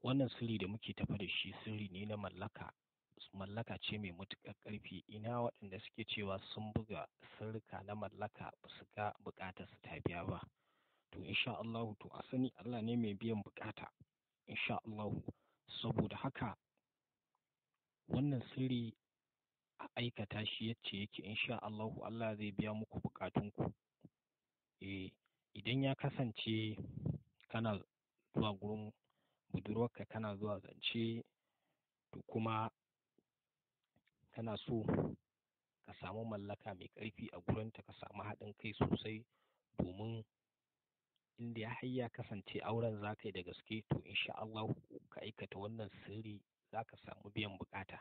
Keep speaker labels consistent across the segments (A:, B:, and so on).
A: wannan sirri da muke tafa da shi sirri ne na mallaka mallaka ce mai matuƙar ƙarfi ina waɗanda suke cewa sun buga sirrika na mallaka ba su ga buƙatar su ta biya ba to insha Allah to a sani Allah ne mai biyan buƙata insha Allah saboda haka wannan sirri a aikata shi yacce yake insha Allah Allah zai biya muku buƙatunku eh idan ya kasance kana zuwa gurin budurwarka kana zuwa zance to kuma kana so ka samu mallaka mai ƙarfi a gurinta ka samu haɗin kai sosai domin inda har ya kasance auren za ka yi da gaske to insha Allah ka aikata wannan sirri za ka samu biyan buƙata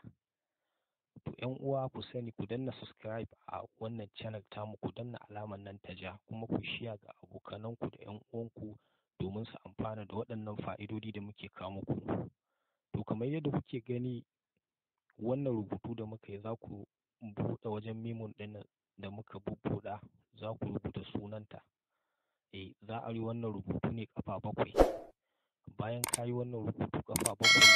A: to ƴan uwa ku sani ku danna subscribe a wannan channel tamu ku danna alamar nan ta ja kuma ku shiya ga abokananku da ƴan uwanku domin su amfana da waɗannan fa'idodi da muke kawo muku to kamar yadda kuke gani wannan rubutu da muka yi za ku buɗe wajen memon ɗin da muka bubbuɗa za ku rubuta sunanta eh za a yi wannan rubutu ne ƙafa bakwai bayan ka yi wannan rubutu ƙafa bakwai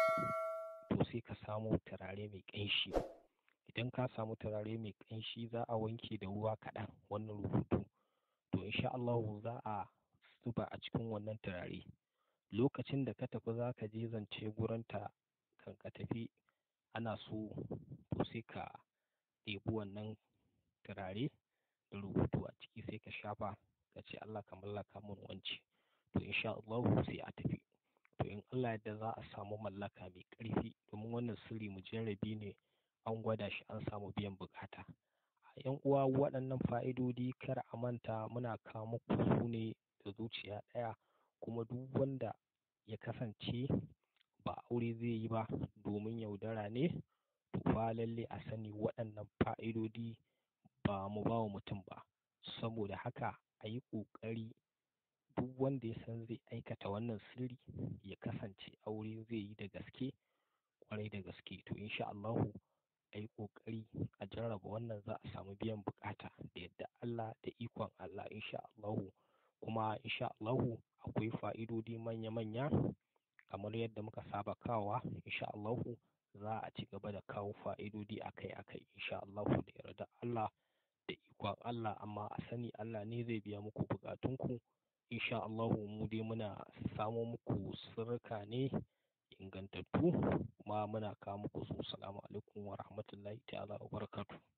A: to sai ka samo turare mai ƙanshi idan ka samu turare mai ƙanshi za a wanke da ruwa kaɗan wannan rubutu to insha Allah za a zuba a cikin wannan turare lokacin da ka tafi za ka je zance gurinta kan ka tafi ana so to sai ka ɗebi wannan turare da rubutu a ciki sai ka shafa ka ce Allah ka mallaka mun wance to insha Allah sai a tafi to in Allah yadda za a samu mallaka mai ƙarfi domin wannan sirri mujarrabi ne an gwada shi an samu biyan buƙata a yan uwa waɗannan fa'idodi kar a manta muna kawo muku su ne da zuciya ɗaya kuma duk wanda ya kasance ba aure zai yi ba domin yaudara ne to fa lalle a sani waɗannan fa'idodi ba mu ba wa mutum ba saboda haka a yi ƙoƙari duk wanda ya san zai aikata wannan sirri ya kasance aure zai yi da gaske ƙwarai da gaske to insha Allahu a yi ƙoƙari a jarraba wannan za a samu biyan buƙata da yadda Allah da ikon Allah insha Allahu kuma insha Allahu akwai fa'idodi manya-manya kamar yadda muka saba kawowa insha Allahu za a ci gaba da kawo fa'idodi akai-akai insha Allahu da yarda Allah da ikon Allah amma a sani Allah ne zai biya muku buƙatunku insha Allahu mu dai muna samo muku sirrika ne ingantattu kuma muna kawo muku su salamu alaikum wa rahmatullahi ta'ala wa barakatuh